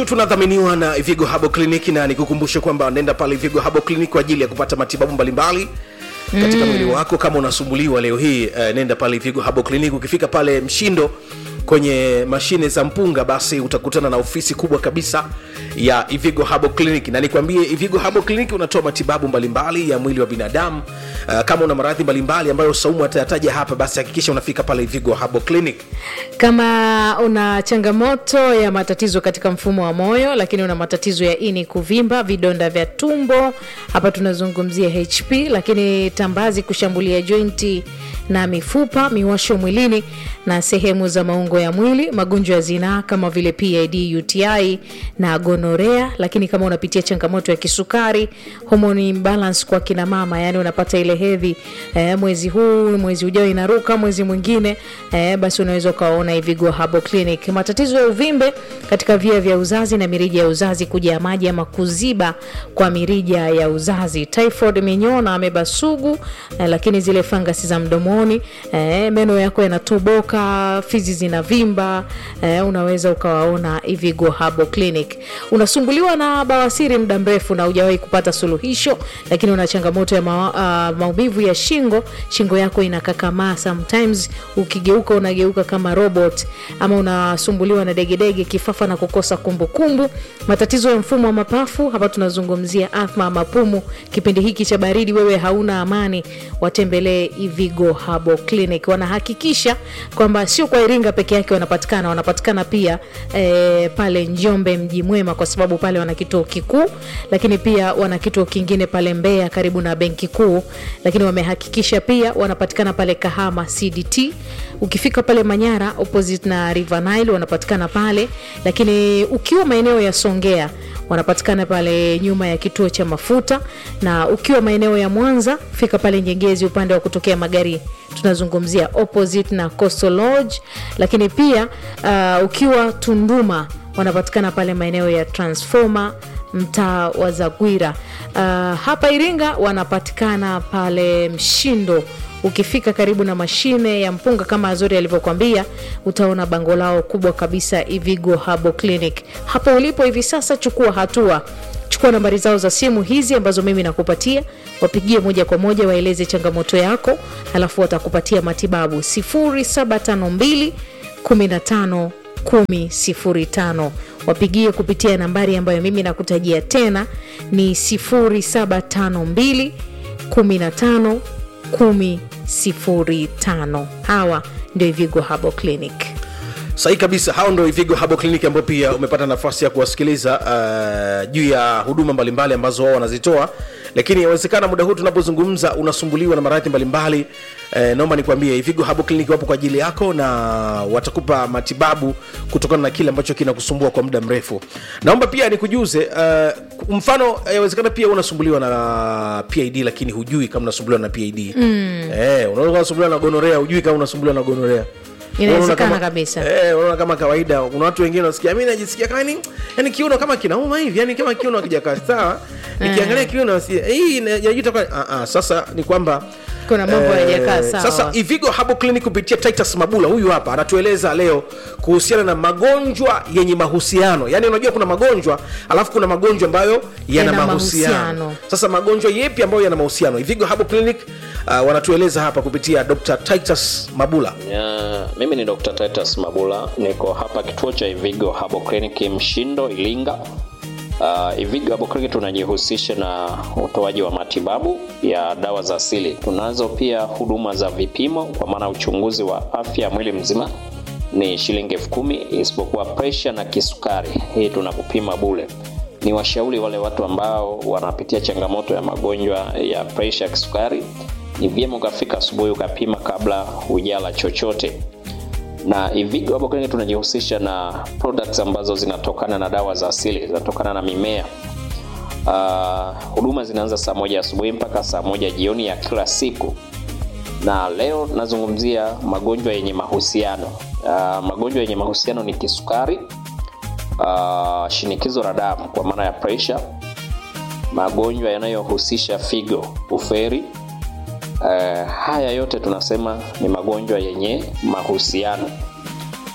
tunadhaminiwa na Ivigo Habo Clinic na nikukumbushe kwamba nenda pale Ivigo Habo Clinic kwa ajili ya kupata matibabu mbalimbali katika mwili wako. Kama unasumbuliwa leo hii uh, nenda pale Ivigo Habo Clinic. Ukifika pale Mshindo kwenye mashine za mpunga, basi utakutana na ofisi kubwa kabisa ya Ivigo Habo Clinic, na nikwambie Ivigo Habo Clinic unatoa matibabu mbalimbali ya mwili wa binadamu. Uh, kama una maradhi mbalimbali ambayo Saumu atayataja hapa, basi hakikisha unafika pale Ivigo Habo Clinic. kama una changamoto ya matatizo katika mfumo wa moyo lakini una matatizo ya ini kuvimba vidonda vya tumbo hapa tunazungumzia hp lakini tambazi kushambulia jointi na mifupa miwasho mwilini na sehemu za maungo ya mwili magonjwa ya zinaa kama vile pid uti na gonorea lakini kama unapitia changamoto ya kisukari homoni imbalance kwa kina mama yani unapata ile hedhi eh, mwezi huu mwezi ujao inaruka mwezi mwingine eh, basi unaweza ukawaona Ivigo Habo Clinic. Matatizo ya uvimbe katika via vya uzazi na mirija ya uzazi, kujaa maji ama kuziba kwa mirija ya uzazi, typhoid, minyoo na ameba sugu eh, lakini zile fangasi za mdomoni eh, meno yako yanatoboka, fizi zinavimba eh, unaweza ukawaona Ivigo Habo Clinic. Unasumbuliwa na bawasiri muda mrefu na hujawahi kupata suluhisho, lakini una changamoto ya ma, uh, maumivu ya shingo, shingo yako inakakamaa sometimes, ukigeuka unageuka kama robot, ama unasumbuliwa na degedege, kifafa na kukosa kumbukumbu, matatizo ya mfumo wa mapafu, hapa tunazungumzia athma, mapumu. Kipindi hiki cha baridi, wewe hauna amani, watembelee Ivigo Habo Clinic. Wanahakikisha kwamba sio kwa Iringa peke yake wanapatikana, wanapatikana pia eh, pale Njombe mji mwema, kwa sababu pale wana kituo kikuu, lakini pia wana kituo kingine pale Mbeya karibu na benki kuu, lakini wamehakikisha pia wanapatikana pale Kahama CDT. Ukifika pale Manyara opposite na River Nile wanapatikana pale, lakini ukiwa maeneo ya Songea wanapatikana pale nyuma ya kituo cha mafuta, na ukiwa maeneo ya Mwanza fika pale Nyegezi upande wa kutokea magari tunazungumzia opposite na Coastal Lodge, lakini pia uh, ukiwa Tunduma wanapatikana pale maeneo ya Transformer mtaa wa Zagwira. Uh, hapa Iringa wanapatikana pale Mshindo ukifika karibu na mashine ya mpunga kama Azori alivyokwambia, utaona bango lao kubwa kabisa Ivigo Habo Clinic. Hapo ulipo hivi sasa, chukua hatua, chukua nambari zao za simu hizi ambazo mimi nakupatia, wapigie moja kwa moja, waeleze changamoto yako, halafu watakupatia matibabu 0752 15 1005 wapigie kupitia nambari ambayo mimi nakutajia tena ni 0752 15 1005. Hawa ndio Ivigo Habo Clinic. Sahi kabisa, hao ndo Ivigo Habo Clinic ambao pia umepata nafasi ya kuwasikiliza uh, juu ya huduma mbalimbali ambazo wao wanazitoa, lakini inawezekana muda huu tunapozungumza unasumbuliwa na maradhi mbalimbali. Eh, naomba nikwambie Ivigo Habo Clinic wapo kwa ajili yako na watakupa matibabu kutokana na kile ambacho kinakusumbua kwa muda mrefu. Naomba pia nikujuze uh, mfano inawezekana pia unasumbuliwa na PID lakini hujui kama unasumbuliwa na PID. Mm. Eh, unaweza unasumbuliwa na gonorea hujui kama unasumbuliwa na gonorea. Inawezekana Unaona kama- kabisa. Eh, unaona kama kawaida kuna watu wengine wanasikia mimi najisikia kama ni yani kiuno kama kinauma hivi yani kama kiuno hakijakaa sawa nikiangalia kiuno si hii inajuta kwa ah ah sasa ni kwamba Kuna mambo hayajakaa sawa. Sasa Ivigo Habo Clinic kupitia Titus Mabula huyu hapa anatueleza leo kuhusiana na magonjwa yenye mahusiano. Yaani unajua kuna magonjwa alafu kuna magonjwa ambayo yana, Yana mahusiano. mahusiano. Sasa magonjwa yepi ambayo yana mahusiano? Ivigo Habo Clinic uh, wanatueleza hapa kupitia Dr. Titus Mabula. Ya, mimi ni Dr. Titus Mabula, niko hapa kituo cha Ivigo Habo Clinic Mshindo, Ilinga. Uh, Ivigo Habo Clinic tunajihusisha na utoaji wa matibabu ya dawa za asili. Tunazo pia huduma za vipimo, kwa maana uchunguzi wa afya ya mwili mzima ni shilingi elfu kumi isipokuwa presha na kisukari, hii tunakupima bule. Ni washauri wale watu ambao wanapitia changamoto ya magonjwa ya presha, kisukari, ni vyema ukafika asubuhi ukapima kabla hujala chochote na Ivigo hapo Clinic tunajihusisha na products ambazo zinatokana na dawa za asili, zinatokana na mimea. Uh, huduma zinaanza saa moja asubuhi mpaka saa moja jioni ya kila siku, na leo nazungumzia magonjwa yenye mahusiano. Uh, magonjwa yenye mahusiano ni kisukari, uh, shinikizo la damu kwa maana ya pressure, magonjwa yanayohusisha figo, uferi, Uh, haya yote tunasema ni magonjwa yenye mahusiano.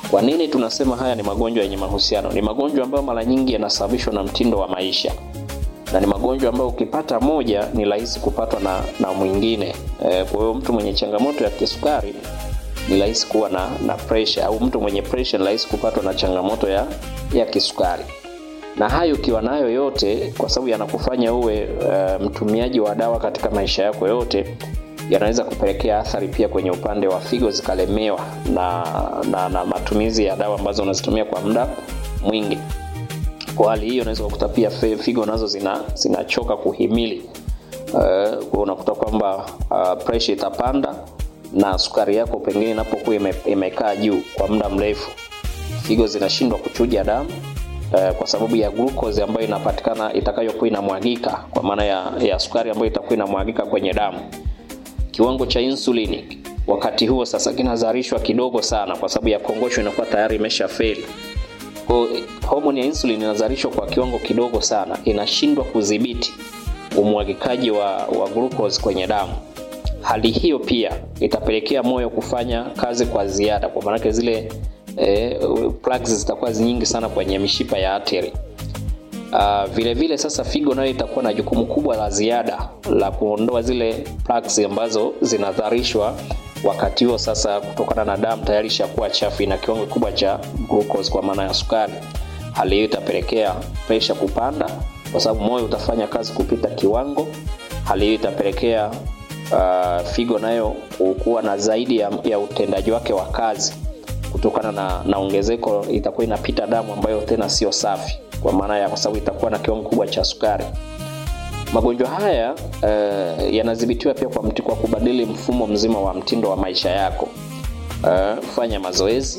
Kwa nini tunasema haya ni magonjwa yenye mahusiano? Ni magonjwa ambayo mara nyingi yanasababishwa na mtindo wa maisha na ni magonjwa ambayo ukipata moja ni rahisi kupatwa na, na mwingine. E, kwa hiyo mtu mwenye changamoto ya kisukari ni rahisi kuwa na, na pressure au mtu mwenye pressure ni rahisi kupatwa na changamoto ya, ya kisukari na hayo ukiwa nayo yote, kwa sababu yanakufanya uwe uh, mtumiaji wa dawa katika maisha yako yote, yanaweza kupelekea athari pia kwenye upande wa figo zikalemewa na, na, na matumizi ya dawa ambazo unazitumia kwa muda mwingi. Kwa hali hiyo, unaweza kukuta pia fe- figo nazo zina zinachoka kuhimili. Uh, kwa unakuta kwamba uh, pressure itapanda na sukari yako pengine inapokuwa ime, imekaa juu kwa muda mrefu, figo zinashindwa kuchuja damu eh, kwa sababu ya glucose ambayo inapatikana itakayokuwa inamwagika kwa maana ya, ya sukari ambayo itakuwa inamwagika kwenye damu. Kiwango cha insulini wakati huo sasa kinazalishwa kidogo sana, kwa sababu ya kongosho inakuwa tayari imesha feli. Kwa hiyo, homoni ya insulin inazalishwa kwa kiwango kidogo sana, inashindwa kudhibiti umwagikaji wa, wa glucose kwenye damu. Hali hiyo pia itapelekea moyo kufanya kazi kwa ziada, kwa maanake zile eh, plugs zitakuwa nyingi sana kwenye mishipa ya ateri. Uh, vile vile sasa figo nayo itakuwa na jukumu kubwa la ziada la kuondoa zile plugs ambazo zinadharishwa wakati huo sasa, kutokana na damu tayari ishakuwa chafu, ina kiwango kikubwa cha glucose kwa maana ya sukari. Hali hiyo itapelekea presha kupanda, kwa sababu moyo utafanya kazi kupita kiwango. Hali hiyo itapelekea uh, figo nayo kuwa na zaidi ya, ya utendaji wake wa kazi kutokana na, na ongezeko itakuwa inapita damu ambayo tena sio safi kwa maana ya kwa sababu itakuwa na kiwango kubwa cha sukari. Magonjwa haya uh, yanadhibitiwa pia kwa, mti, kwa kubadili mfumo mzima wa mtindo wa maisha yako. Uh, fanya mazoezi,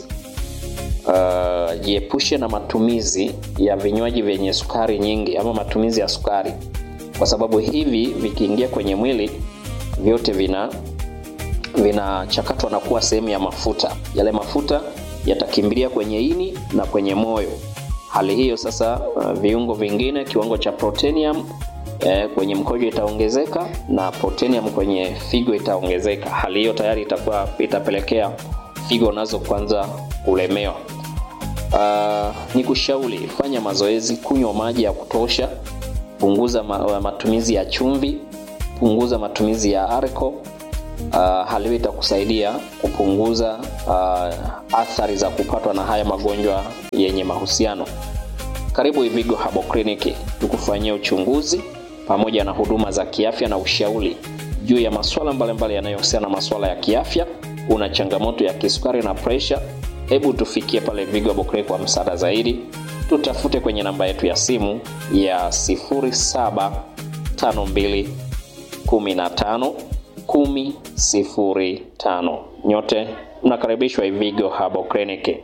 uh, jiepushe na matumizi ya vinywaji vyenye sukari nyingi ama matumizi ya sukari, kwa sababu hivi vikiingia kwenye mwili vyote vina vinachakatwa na kuwa sehemu ya mafuta. Yale mafuta yatakimbilia kwenye ini na kwenye moyo. Hali hiyo sasa, uh, viungo vingine, kiwango cha protenium eh, kwenye mkojo itaongezeka na protenium kwenye figo itaongezeka. Hali hiyo tayari itakuwa itapelekea figo nazo kwanza kulemewa. Uh, ni kushauri fanya mazoezi, kunywa maji ya kutosha, punguza ma, matumizi ya chumvi, punguza matumizi ya alcohol. Uh, hali hiyo itakusaidia kupunguza uh, athari za kupatwa na haya magonjwa yenye mahusiano. Karibu Ivigo Herbal Clinic tukufanyia uchunguzi pamoja na huduma za kiafya na ushauri juu ya masuala mbalimbali yanayohusiana na masuala ya kiafya. Una changamoto ya kisukari na presha, hebu tufikie pale Ivigo Herbal Clinic kwa msaada zaidi. Tutafute kwenye namba yetu ya simu ya 0752 15 1005. Nyote mnakaribishwa Ivigo Herbal Clinic.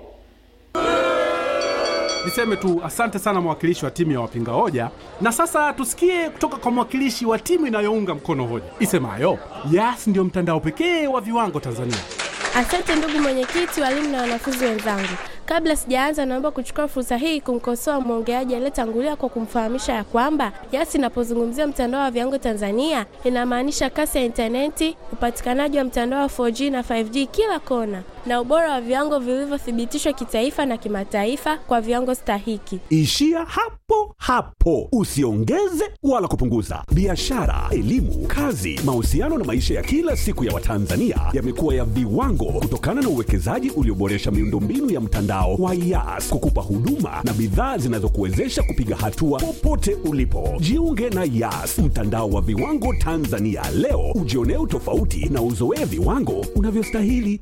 Niseme tu asante sana mwakilishi wa timu ya wapinga hoja, na sasa tusikie kutoka kwa mwakilishi wa timu inayounga mkono hoja isemayo Yas ndio mtandao pekee wa viwango Tanzania. Asante ndugu mwenyekiti, walimu na wanafunzi wenzangu. Kabla sijaanza, naomba kuchukua fursa hii kumkosoa mwongeaji aliyetangulia kwa kumfahamisha ya kwamba Yas inapozungumzia mtandao wa viwango Tanzania inamaanisha kasi ya intaneti, upatikanaji wa mtandao wa 4G na 5G kila kona, na ubora wa viwango vilivyothibitishwa kitaifa na kimataifa kwa viwango stahiki. Ishia hapo hapo, usiongeze wala kupunguza. Biashara, elimu, kazi, mahusiano na maisha ya kila siku ya Watanzania yamekuwa ya viwango kutokana na uwekezaji ulioboresha miundombinu ya mtandao wa Yas kukupa huduma na bidhaa zinazokuwezesha kupiga hatua popote ulipo. Jiunge na Yas, mtandao wa viwango Tanzania leo, ujionee utofauti na uzoee viwango unavyostahili.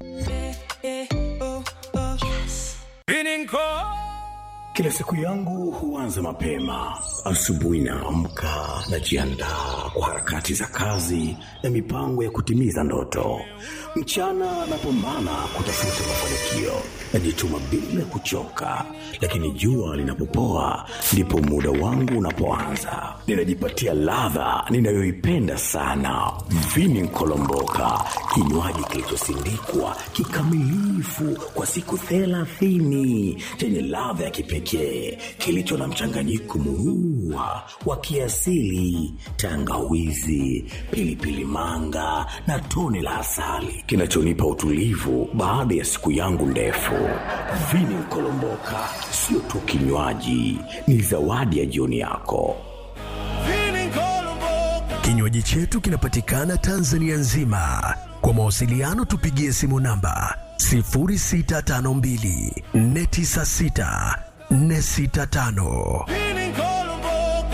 Kila siku yangu huanza mapema. Asubuhi naamka, najiandaa kwa harakati za kazi na mipango ya kutimiza ndoto. Mchana napambana kutafuta mafanikio, najituma bila kuchoka, lakini jua linapopoa ndipo muda wangu unapoanza. Ninajipatia ladha ninayoipenda sana, vini nkolomboka, kinywaji kilichosindikwa kikamilifu kwa siku thelathini chenye ladha ya kipekee pekee kilicho na mchanganyiko murua wa kiasili, tangawizi, pilipili manga na tone la asali kinachonipa utulivu baada ya siku yangu ndefu. Vini Mkolomboka sio tu kinywaji, ni zawadi ya jioni yako. Kinywaji chetu kinapatikana Tanzania nzima. Kwa mawasiliano tupigie simu namba 0652 496 465.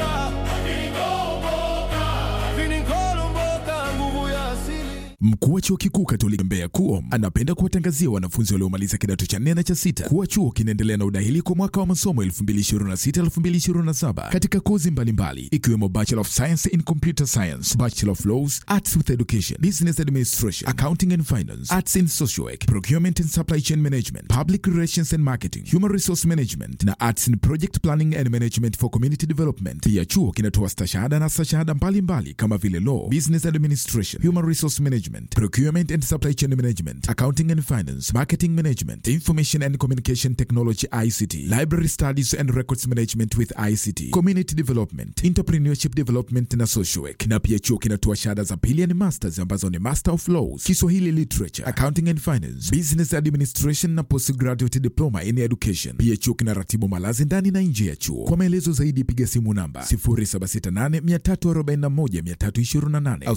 Mkuu wa chuo kikuu Katoliki Mbeya KUOM anapenda kuwatangazia wanafunzi waliomaliza kidato cha nne na cha sita kuwa chuo kinaendelea na udahili kwa mwaka wa masomo 2026-2027 katika kozi mbalimbali ikiwemo Bachelor of Science in Computer Science, Bachelor of Laws, Arts with Education, Business Administration, Accounting and Finance, Arts in Social Work, Procurement and Supply Chain Management, Public Relations and Marketing, Human Resource Management na Arts in Project Planning and Management for Community Development. Pia chuo kinatoa stashahada na stashahada mbalimbali kama vile Law, Business Administration, Human Resource Management, Procurement and Supply Chain Management, Accounting and Finance, Marketing Management, Information and Communication Technology ICT, Library Studies and Records Management with ICT, Community Development, Entrepreneurship Development na Social Work. Na pia chuo kinatoa shahada za pili ni masters ambazo ni Master of Laws, Kiswahili Literature, Accounting and Finance, Business Administration na Postgraduate Diploma in Education. Pia chuo kinaratibu malazi ndani na nje ya chuo. Kwa maelezo zaidi piga simu namba 0768341328 au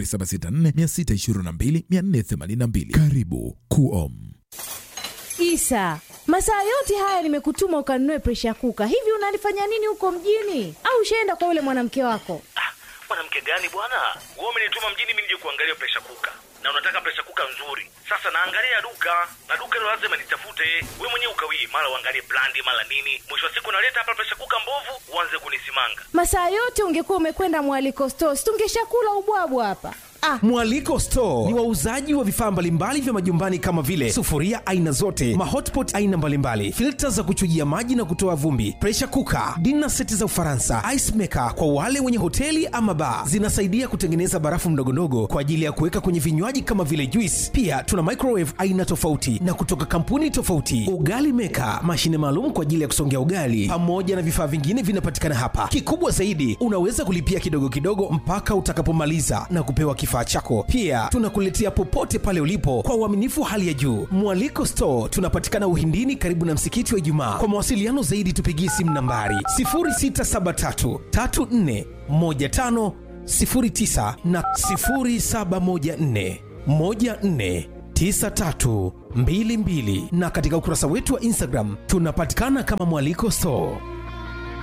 0764622482. Karibu KUOM. Isa, masaa yote haya nimekutuma ukanunue presha kuka. Hivi unalifanya nini huko mjini? Au ushaenda kwa yule mwanamke wako? mwanamke gani bwana wewe umenituma mjini mimi nije kuangalia presha kuka na unataka presha kuka nzuri sasa naangalia duka na duka hilo lazima nitafute wewe mwenyewe ukawie mara uangalie brandi mara nini mwisho wa siku naleta hapa presha kuka mbovu uanze kunisimanga Masaa yote ungekuwa umekwenda mwaliko stores, tungeshakula ubwabwa hapa. Ah, Mwaliko Store ni wauzaji wa vifaa mbalimbali vya majumbani kama vile sufuria aina zote, mahotpot aina mbalimbali, filta za kuchujia maji na kutoa vumbi, pressure cooker, dinner seti za Ufaransa, ice maker kwa wale wenye hoteli ama bar. Zinasaidia kutengeneza barafu ndogondogo kwa ajili ya kuweka kwenye vinywaji kama vile juice. Pia tuna microwave aina tofauti na kutoka kampuni tofauti, ugali maker, mashine maalum kwa ajili ya kusongea ugali, pamoja na vifaa vingine vinapatikana hapa. Kikubwa zaidi, unaweza kulipia kidogo kidogo mpaka utakapomaliza na kupewa kifaa chako. Pia tunakuletea popote pale ulipo kwa uaminifu wa hali ya juu. Mwaliko Store tunapatikana Uhindini, karibu na msikiti wa Ijumaa. Kwa mawasiliano zaidi, tupigie simu nambari 0673 34 15 09 na 0714 14 9322 na katika ukurasa wetu wa Instagram tunapatikana kama Mwaliko Store.